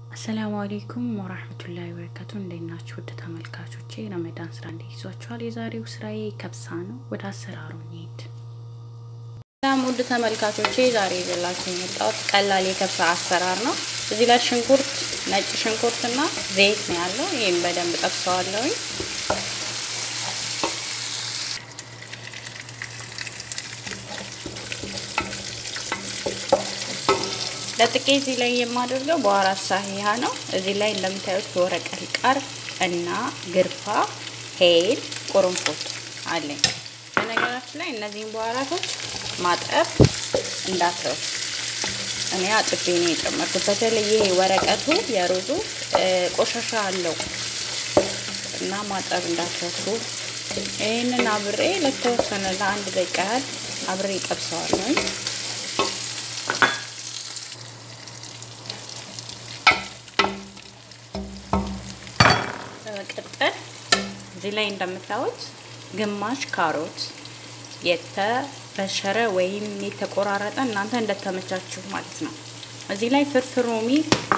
አሰላሙ አሌይኩም ወራህመቱላሂ ወበረካቱ። እንዴት ናችሁ ውድ ተመልካቾቼ? ረመዳን ስራ እንዴት ይዟችኋል? የዛሬው ስራዬ ከብሳ ነው። ወደ አሰራሩ እንሂድ። ሰላም ውድ ተመልካቾቼ፣ ዛሬ ይዤላችሁ የመጣሁት ቀላል የከብሳ አሰራር ነው። እዚህ ላይ ሽንኩርት፣ ነጭ ሽንኩርትና ዘይት ነው ያለው። ይህም በደንብ ጠብሰዋለሁኝ። ለጥቄ እዚህ ላይ የማደርገው በአራት ሳህያ ነው። እዚህ ላይ እንደምታዩት የወረቀት ቃር እና ግርፋ፣ ሄል፣ ቁርንፉት አለኝ። በነገራችን ላይ እነዚህን በአራቶች ማጠብ እንዳትረሱ። እኔ አጥቤ ነው የጨመርኩት። በተለይ ይሄ ወረቀቱ የሩዙ ቆሻሻ አለው እና ማጠብ እንዳትረሱ። ይህንን አብሬ ለተወሰነ ለአንድ ደቂቃ ያህል አብሬ ጠብሰዋለሁ። በመቀጠል እዚህ ላይ እንደምታዩት ግማሽ ካሮት የተበሸረ ወይም የተቆራረጠ እናንተ እንደተመቻችሁ ማለት ነው። እዚህ ላይ ፍርፍር ሮሚ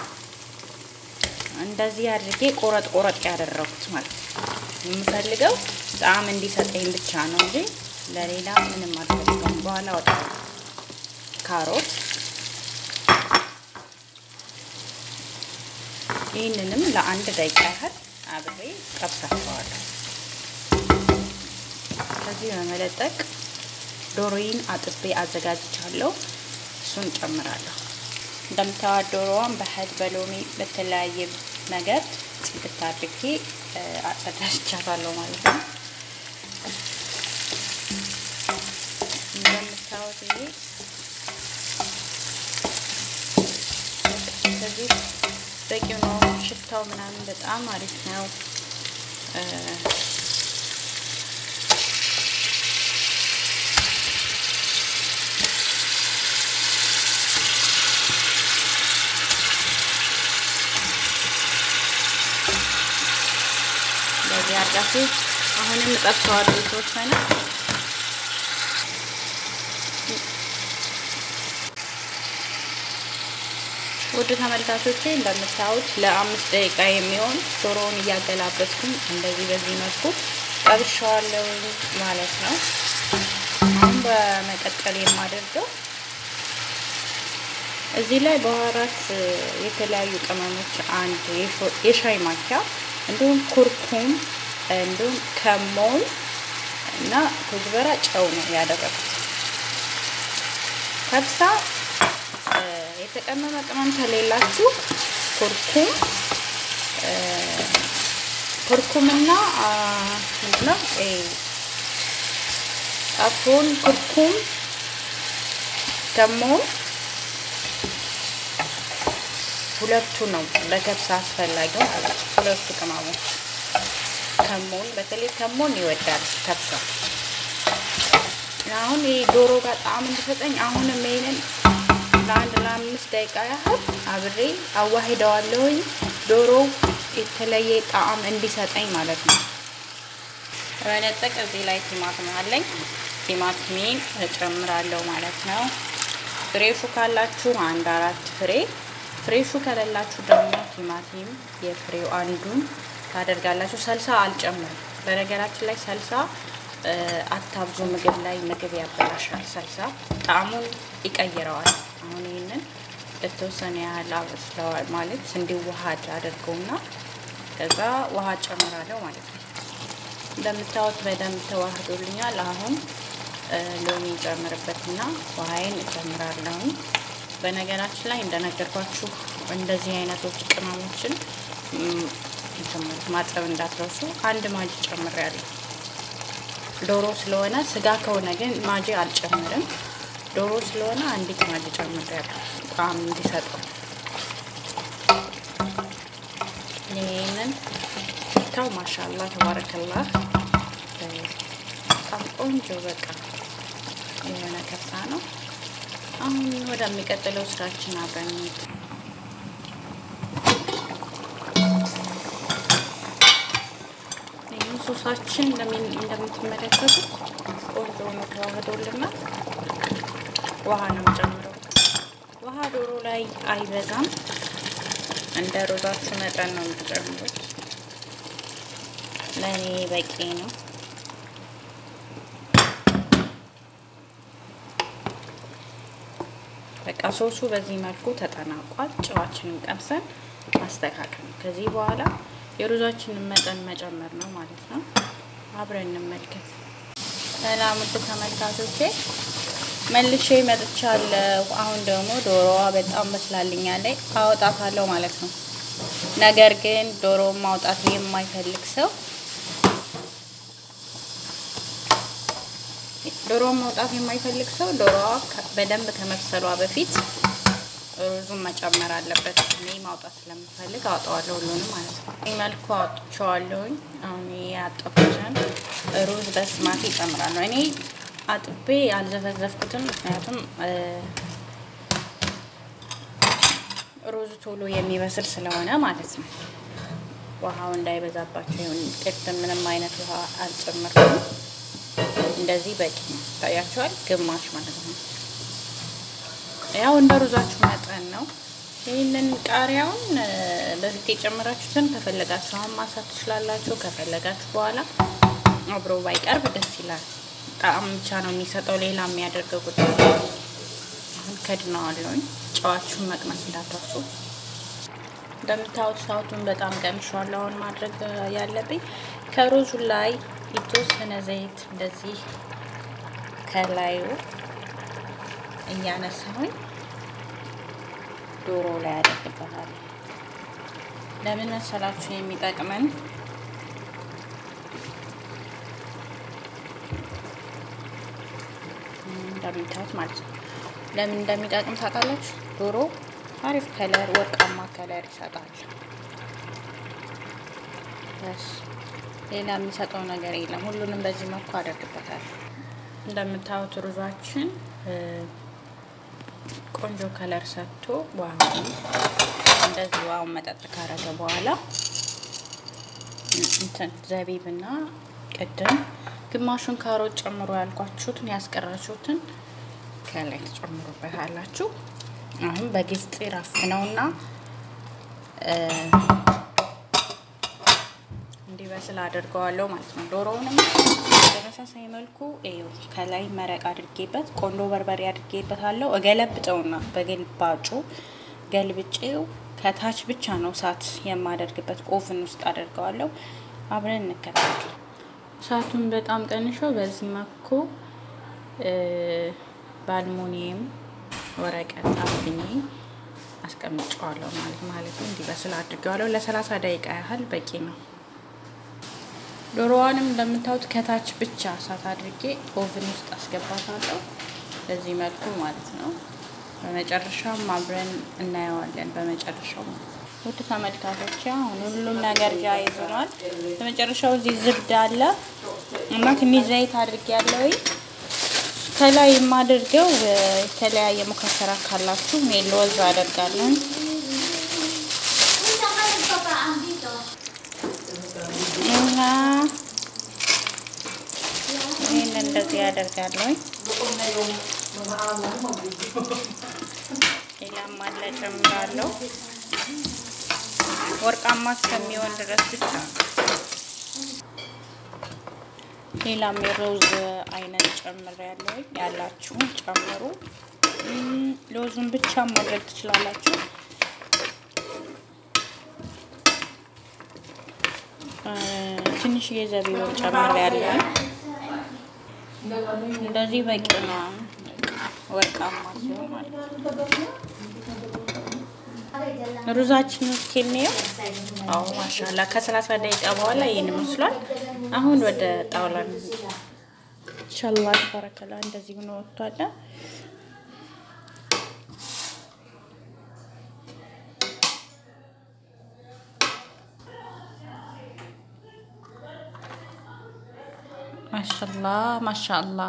እንደዚህ አድርጌ ቆረጥ ቆረጥ ያደረኩት ማለት ነው። የምፈልገው ጣዕም እንዲሰጠኝ ብቻ ነው እንጂ ለሌላ ምንም አልፈልገውም። በኋላ ወጣ ካሮት ይህንንም ለአንድ ደቂቃ ያህል አብሬ ጠብሳቸዋለሁ። ከዚህ በመለጠቅ ዶሮዬን አጥቤ አዘጋጅቻለሁ። እሱን ጨምራለሁ። እንደምታዩት ዶሮዋን በህድ በሎሚ በተለያየ ነገር ጽድት አድርጌ አጸዳጅቻታለሁ ማለት ነው። እንደምታዩት ይሄ ከዚህ በቂ ነው። ሽታው ምናምን በጣም አሪፍ ነው። በዚህ አድርጋችሁ አሁንም እጠብሰዋለሁ የተወሰነ ውድ ተመልካቾቼ እንደምታዩት ለአምስት ደቂቃ የሚሆን ዶሮውን እያገላበጥኩኝ እንደዚህ በዚህ መልኩ ጠብሻዋለሁ ማለት ነው። አሁን በመቀጠል የማደርገው እዚህ ላይ በአራት የተለያዩ ቅመሞች አንድ የሻይ ማንኪያ እንዲሁም ኩርኩም እንዲሁም ከሞን እና ኩዝበራ ጨው ነው ያደረኩት። ከብሳ የተቀመመ ቅመም ከሌላችሁ ኩርኩም ኩርኩምና ምንድነው አፎን ኩርኩም ከሞን ሁለቱ ነው ለከብሳ አስፈላጊው ማለት ነው። ሁለቱ ቅመሞች ከሞን በተለይ ከሞን ይወዳል ከብሳ። አሁን ይሄ ዶሮ ጋር ጣዕም እንዲሰጠኝ አሁንም ይሄንን ለአንድ ለአምስት ደቂቃ ያህል አብሬ አዋሂደዋለሁኝ ዶሮ የተለየ ጣዕም እንዲሰጠኝ ማለት ነው። በመነጠቅ እዚህ ላይ ቲማቲም አለኝ። ቲማቲሜን እጨምራለሁ ማለት ነው። ፍሬሹ ካላችሁ አንድ አራት ፍሬ ፍሬሹ ከሌላችሁ ደግሞ ቲማቲም የፍሬው አንዱን ታደርጋላችሁ። ሰልሳ አልጨምርም። በነገራችን ላይ ሰልሳ አታብዙ። ምግብ ላይ ምግብ ያበላሻል። ሰልሳ ጣዕሙን ይቀይረዋል። አሁን ይህንን ለተወሰነ ያህል አበስለዋል ማለት እንዲዋሃድ አድርገውና ከዛ ውሃ ጨምራለሁ ማለት ነው። እንደምታዩት በደንብ ተዋህዶልኛል። አሁን ሎሚ ጨምርበትና ውሃዬን እጨምራለሁ። በነገራችን ላይ እንደነገርኳችሁ እንደዚህ አይነቶች ቅመሞችን ማጠብ እንዳትረሱ። አንድ ማጅ ጨምሬያለሁ። ዶሮ ስለሆነ ስጋ ከሆነ ግን ማጂ አልጨምርም። ዶሮ ስለሆነ አንዲት ማጅ ጨምሬያለሁ ጣዕም እንዲሰጠው። ይህንን ታው ማሻላ ተባረከላ በጣም ቆንጆ በቃ የሆነ ከብሳ ነው። አሁን ወደሚቀጥለው ስራችን አብረን እንሂድ። ይህም ሶሳችን እንደምትመለከቱት ቆንጆ ሆኖ ተዋህዶልናል። ውሃ ነው ጨምረው። ውሃ ዶሮ ላይ አይበዛም። እንደ ሩዛችሁ መጠን ነው የምትጨምሩት። ለእኔ በቂ ነው። በቃ ሶሱ በዚህ መልኩ ተጠናቋል። ጨዋችንን ቀምሰን ማስተካከል ነው። ከዚህ በኋላ የሩዛችንን መጠን መጨመር ነው ማለት ነው። አብረን እንመልከት። ሰላም ውድ ተመልካቾቼ መልሼ መጥቻለሁ። አሁን ደግሞ ዶሮዋ በጣም በስላልኛለች አወጣታለሁ ማለት ነው። ነገር ግን ዶሮ ማውጣት የማይፈልግ ሰው ዶሮ ማውጣት የማይፈልግ ሰው ዶሮዋ በደንብ ከመብሰሏ በፊት ሩዙን መጨመር አለበት። እኔ ማውጣት ስለምፈልግ አውጣዋለሁ ሁሉንም ማለት ነው። ይህ መልኩ አውጥቼዋለሁኝ። አሁን ያጠብኩትን ሩዝ በስማት ይጨምራለሁ። እኔ አጥቤ አልዘፈዘፍኩትም፣ ምክንያቱም ሩዝ ቶሎ የሚበስል ስለሆነ ማለት ነው። ውሃው እንዳይበዛባቸው ይሁን። ቅድም ምንም አይነት ውሃ አልጨምርኩም። እንደዚህ በቂ ነው። ታያቸዋል፣ ግማሽ ማለት ነው። ያው እንደ ሩዛችሁ መጠን ነው። ይህንን ቃሪያውን በፊት የጨመራችሁትን ከፈለጋችሁ አሁን ማሳት ትችላላችሁ። ከፈለጋችሁ በኋላ አብሮ ባይቀርብ ደስ ይላል። ጣዕም ብቻ ነው የሚሰጠው፣ ሌላ የሚያደርገው ጉዳይ። አሁን ከድነዋለሁኝ። ጨዋችሁን መቅመስ እንዳትረሱ። እንደምታዩት ሳውቱን በጣም ቀምሻለሁ። አሁን ማድረግ ያለብኝ ከሩዙ ላይ የተወሰነ ዘይት እንደዚህ ከላዩ እያነሳሁኝ ዶሮ ላይ አደርግበታለሁ። ለምን መሰላችሁ የሚጠቅመን እንደምታዩት ማለት ነው። ለምን እንደሚጠቅም ታውቃላችሁ? ዶሮ አሪፍ ከለር፣ ወርቃማ ከለር ይሰጣል። ሌላ የሚሰጠው ነገር የለም። ሁሉንም በዚህ መልኩ አደርግበታል። እንደምታዩት ሩዟችን ቆንጆ ከለር ሰጥቶ ዋው እንደዚህ ዋው መጠጥ ካረገ በኋላ እንትን ዘቢብና ቅድም ግማሹን ካሮት ጨምሮ ያልኳችሁትን ያስቀራችሁትን ከላይ ትጨምሩበታላችሁ። አሁን በግልጽ ራፍነውና እንዲበስል አድርገዋለሁ ማለት ነው። ዶሮውንም በተመሳሳይ መልኩ ይኸው ከላይ መረቅ አድርጌበት ቆንዶ በርበሬ አድርጌበታለሁ። እገለብጠውና በግልባጩ ገልብጬው ከታች ብቻ ነው እሳት የማደርግበት ኦቭን ውስጥ አደርገዋለሁ። አብረን እንከታተል። እሳቱን በጣም ቀንሸው በዚህ መልኩ በአልሙኒየም ወረቀት አፍኜ አስቀምጨዋለሁ ማለት ማለት ነው። እንዲበስል አድርገዋለሁ። ለሰላሳ ደቂቃ ያህል በቂ ነው። ዶሮዋንም እንደምታዩት ከታች ብቻ እሳት አድርጌ ኦቭን ውስጥ አስገባታለሁ። በዚህ መልኩ ማለት ነው። በመጨረሻም አብረን እናየዋለን። በመጨረሻው ውድ ተመልካቾች አሁን ሁሉም ነገር ጃይዝ ሆኗል። በመጨረሻው እዚህ ዝብድ አለ እና ትንሽ ዘይት አድርጌ ያለው ከላይ የማደርገው የተለያየ ሙከሰራ ካላችሁ ሜሎዝ አደርጋለን። እና ይህን እንደዚህ ያደርጋለሁ። ሌላም አለ ጨምራለሁ። ወርቃማ እስከሚሆን ድረስ ብቻ ሌላም የሮዝ አይነት ጨምሬያለሁ። ያላችሁን ጨምሩ። ሎዙን ብቻ ማድረግ ትችላላችሁ። ትንሽዬ ዘቢብን ጨምሬያለሁ። እንደዚህ በቂ ነው። ወርቃማ ሲሆን ማለት ነው። ሩዛችን ውስጥ የሚየው አዎ፣ ማሻላ ከሰላሳ ደቂቃ በኋላ ይህን ይመስሏል። አሁን ወደ ጣውላ ኢንሻአላ ተባረከላ እንደዚህ ሆኖ ወጥቷል። ማሻላ ማሻአላ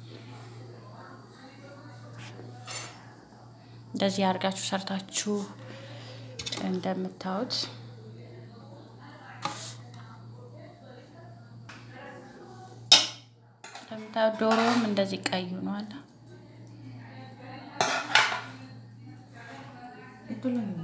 እንደዚህ አድርጋችሁ ሰርታችሁ እንደምታዩት እንደምታዩት ዶሮም እንደዚህ ቀይ ሆኗል።